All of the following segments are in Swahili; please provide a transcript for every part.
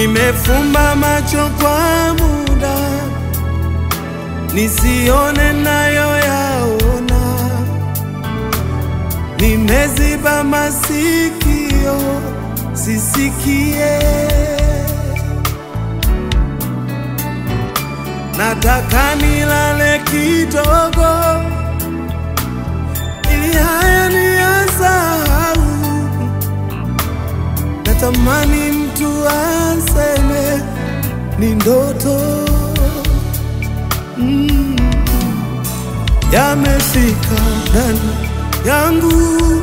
Nimefumba macho kwa muda nisione nayo yaona, nimeziba masikio sisikie. Nataka nilale kidogo ili haya niyasahau. Natamani mtu aseme ni ndoto mm. Yamefika ndani yangu,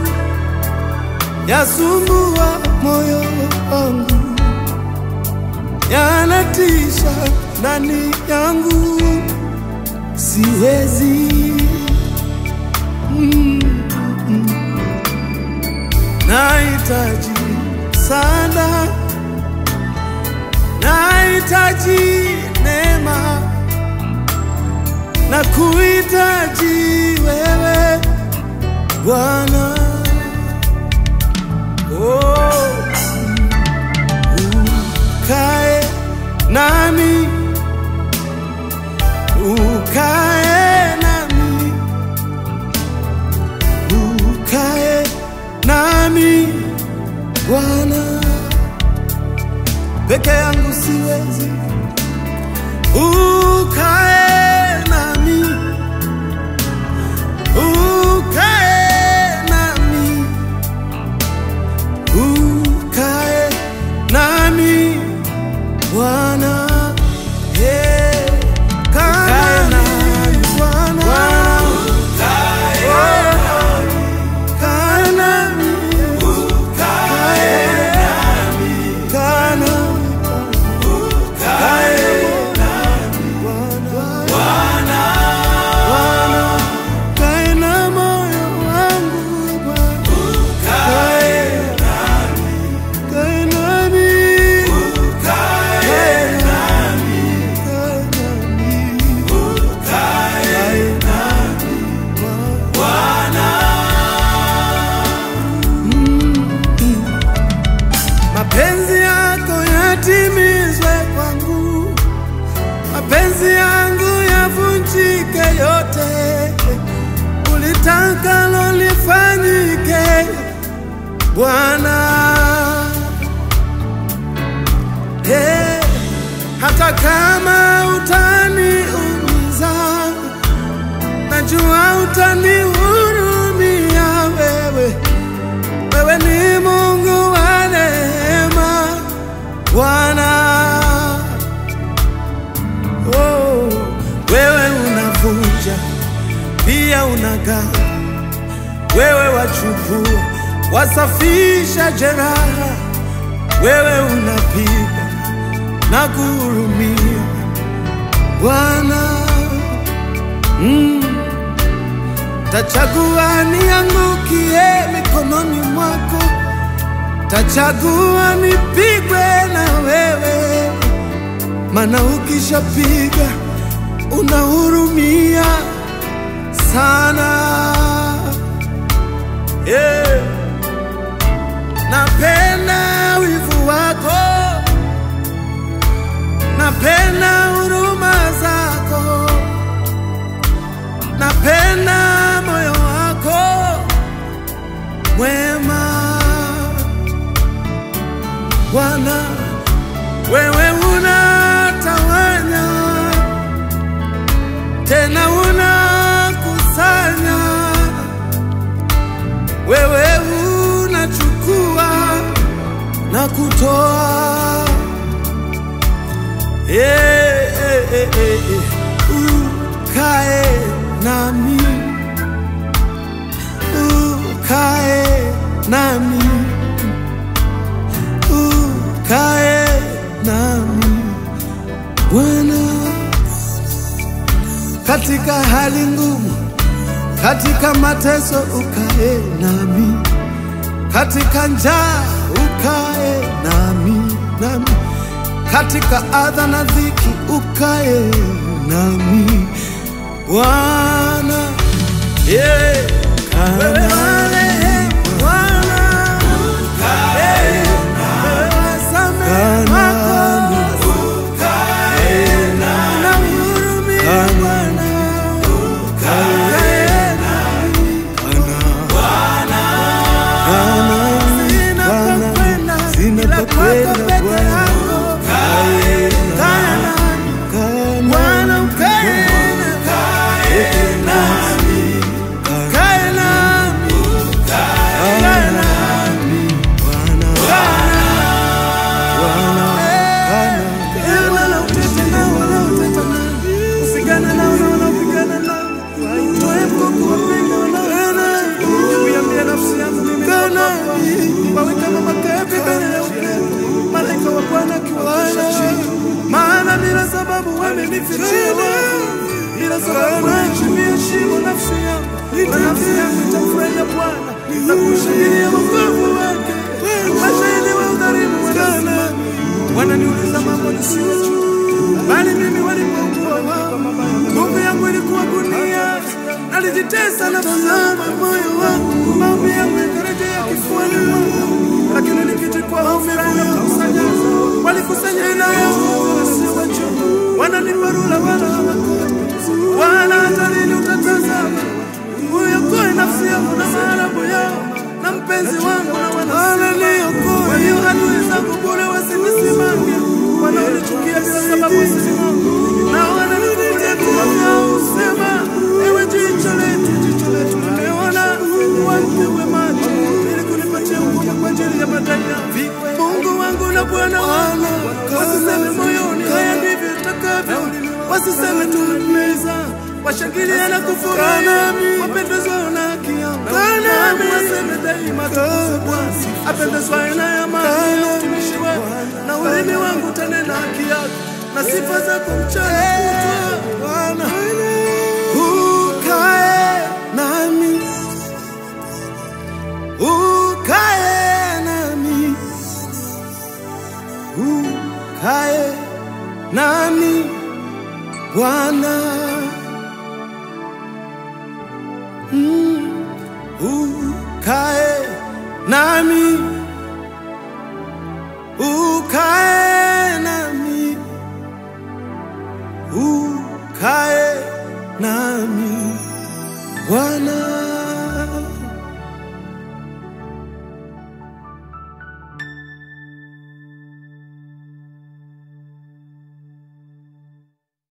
yasumbua moyo wangu, yanatisha ndani yangu, siwezi mm. Nahitaji sana, nahitaji neema na kuhitaji wewe Bwana. Oh, ukae nami, ukae nami, ukae nami Bwana, peke yangu siwezi. Ukae nami, ukae nami, ukae nami Bwana, yeah. Kaa nami Bwana, kaa nami, kaa nami Kae na moyo wangu Bwana, kae kae nami, kae nami, kae nami, Bwana. Mm. Mapenzi yako yatimizwe kwangu, mapenzi yangu yavunjike yote, ulitakalo lifanyike Bwana. Hey, hata kama utaniumiza, najua utanihurumia wewe. Wewe ni Mungu wa neema Bwana. Oh, wewe unavunja pia unagawa, wewe wachukua wasafisha jeraha, wewe unapiga na kuhurumia Bwana. Mm. Tachagua niangukie mikononi mwako, tachagua nipigwe na wewe, maana ukishapiga unahurumia sana. Yeah. Napenda wivu wako, napenda huruma zako, napenda moyo wako mwema Bwana, wewe unatawanya tena unakusanya, wewe unachukua na kutoa. Eh, eh, eh, eh, eh. Ukae nami, ukae nami, ukae nami Bwana, katika hali ngumu, katika mateso ukae nami, katika njaa ukae nami, nami katika adha na dhiki ukae nami Bwana, yeah. Wewe marehemu Bwana, yeah. Wewe wasamehe wako sababu wamenifichia wafu, bila sababu naichimbia shimo nafsi yangu, na nafsi yangu itamfurahia Bwana na kushangilia wokovu wake. Mashahidi wa udhalimu wanasimama, wananiuliza mambo nisiyojua, bali mimi walipokuwa wao, nguvu yangu ilikuwa gunia, nalijitesa na kuzama moyo wangu, maombi yangu yakarejea kifuani mwangu, lakini nikichukua hofu na kukusanya, walikusanya ila yangu wasiwajua, wananiparula wala hawakoni, wala hata lini utatazama uyokoe nafsi yangu na maarabu yao na mpenzi wangu na wananiokoe. Kwa hiyo adui zangu bure wasinisimame, wanaonichukia bila sababu wasisimame, na wananifungulia vinywa vyao husema, ewe jicho letu, jicho letu limeona, wampewe macho ili kunipatia nguvu kwa ajili ya madai yangu. Mungu wangu na Bwana wangu, wasiseme moyoni, haya ndivyo itakavyo, wasiseme tumemeza washangilia na kufurahi, wapendezwayo na haki yangu. Nami waseme daima tukuze Bwana, apendezwayo na amani ya utumishi wako, na ulimi wangu utanena haki yako na sifa zako mchana kutwa. Bwana ukae nami, ukae nami, ukae nami Bwana. Mm, ukae nami, ukae nami, ukae nami Bwana.